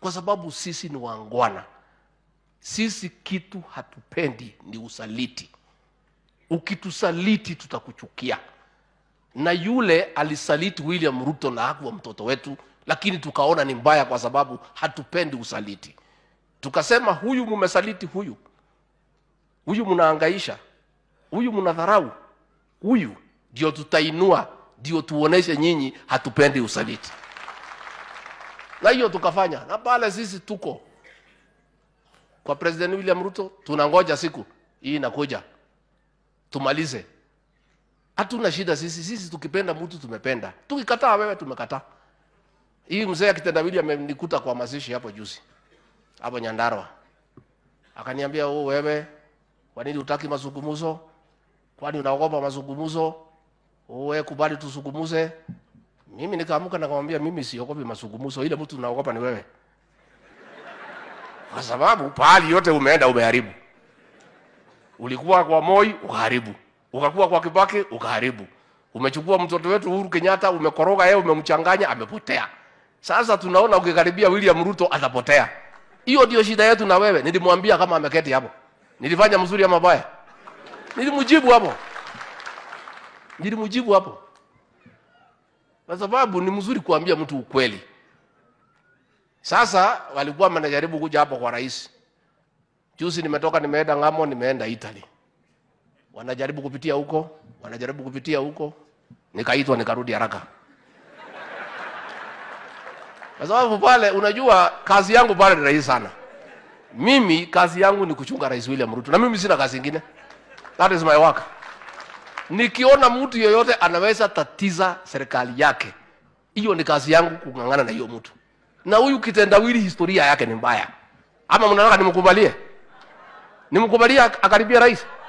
kwa sababu sisi ni wangwana. Sisi kitu hatupendi ni usaliti. Ukitusaliti tutakuchukia. Na yule alisaliti William Ruto na hakuwa mtoto wetu, lakini tukaona ni mbaya kwa sababu hatupendi usaliti. Tukasema huyu mumesaliti huyu, huyu mnaangaisha, huyu mnadharau, huyu ndio tutainua, ndio tuoneshe nyinyi hatupendi usaliti. Na hiyo tukafanya, na pale sisi tuko kwa President William Ruto, tunangoja siku hii inakuja tumalize. Hatuna shida sisi, sisi tukipenda mtu tumependa, tukikataa wewe tumekataa. Hii mzee akitendawili amenikuta kwa mazishi hapo juzi hapo Nyandarua, akaniambia oh, wewe kwa nini utaki mazungumzo? Kwani unaogopa mazungumzo? Oh, wewe kubali tuzungumuze. Mimi nikaamuka nikamwambia mimi siogopi mazungumzo, ile mtu naogopa ni wewe, kwa sababu pahali yote umeenda umeharibu. Ulikuwa kwa Moi ukaharibu, ukakuwa kwa Kibaki ukaharibu, umechukua mtoto wetu Uhuru Kenyatta umekoroga yeye, umemchanganya, amepotea. Sasa tunaona ukikaribia William Ruto atapotea. Hiyo ndio shida yetu na wewe. Nilimwambia kama ameketi hapo, nilifanya mzuri ama mabaya? Nilimjibu hapo, nilimjibu hapo, kwa sababu ni mzuri kuambia mtu ukweli. Sasa walikuwa wanajaribu kuja hapo kwa rais. Juzi nimetoka nimeenda ng'amo, nimeenda Italy, wanajaribu kupitia huko, wanajaribu kupitia huko, nikaitwa nikarudi haraka kwa sababu pale, unajua kazi yangu pale ni rahisi sana. Mimi kazi yangu ni kuchunga Rais William Ruto, na mimi sina kazi ingine, that is my work. Nikiona mtu yeyote anaweza tatiza serikali yake, hiyo ni kazi yangu kung'ang'ana na hiyo mtu. Na huyu kitendawili, historia yake ni mbaya. Ama mnataka nimkubalie? Nimkubalie akaribia rais?